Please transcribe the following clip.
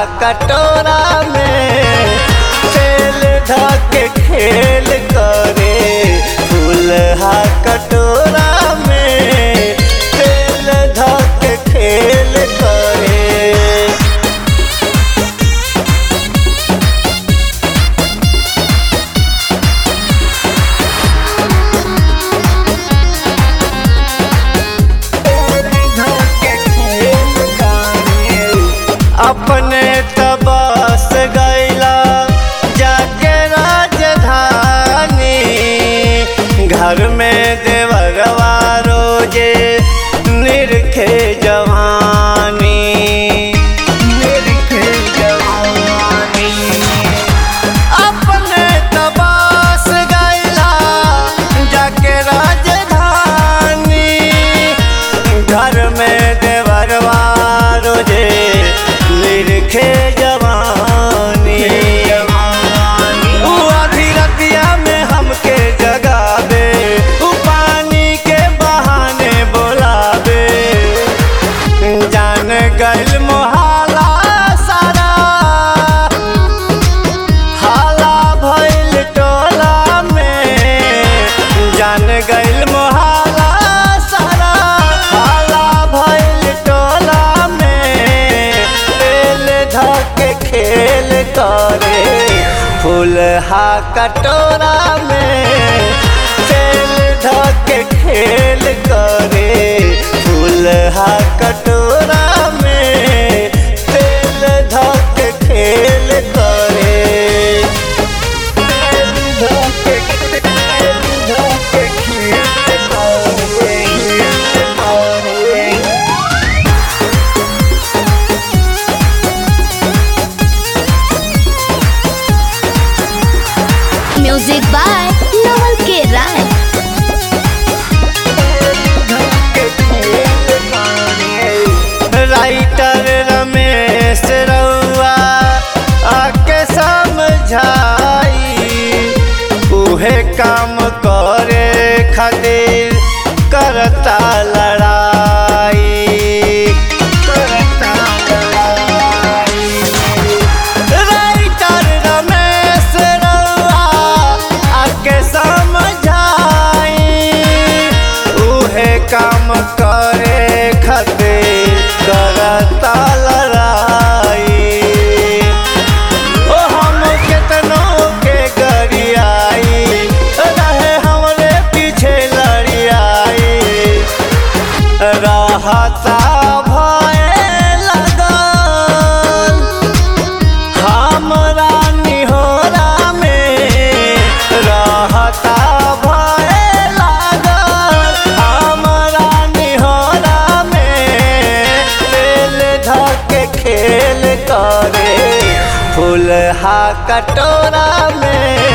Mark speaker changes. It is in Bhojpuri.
Speaker 1: कटोरा में तेल धके खेल करे फूलहा कटोरा में तेल धके खेल करे अपने तबस गैला जाके राजधानी घर में देवरवा रोजे निरखे जवानी निरखे जवानी अपने तबास गैला जाके राजधानी घर में देवरवा रोजे निरखे जवानी उ आधी रतिया में हमके जगावे उ पानी के बहाने बोलावे जान गइल मोहाला सारा हाला भइल टोला में जान गइल मोहाला सारा हाला भइल टोला में तेल धके खेल करे फूलहा कटोरा में तेल धके खेल करे फूलहा कटोरा में तेल धके खेल करे तेल धके तेल धके खेल करे
Speaker 2: म्यूजिक बाय नवल के राय
Speaker 1: राइटर रमेश रउआ आके समझाई उहे काम करे खातिर करता लड़ाई करता लड़ाई राइटर रमेश रउआ आके समझाई उहे काम करे खातिर करता लड़ाई ओ हम केतनो के गरियाई रहे हमरे पीछे लड़ियाई रहता भय लगल हमरा निहोरा में रहता भय लागल हमरा निहोरा में तेल धके खेल करे फूलहा कटोरा में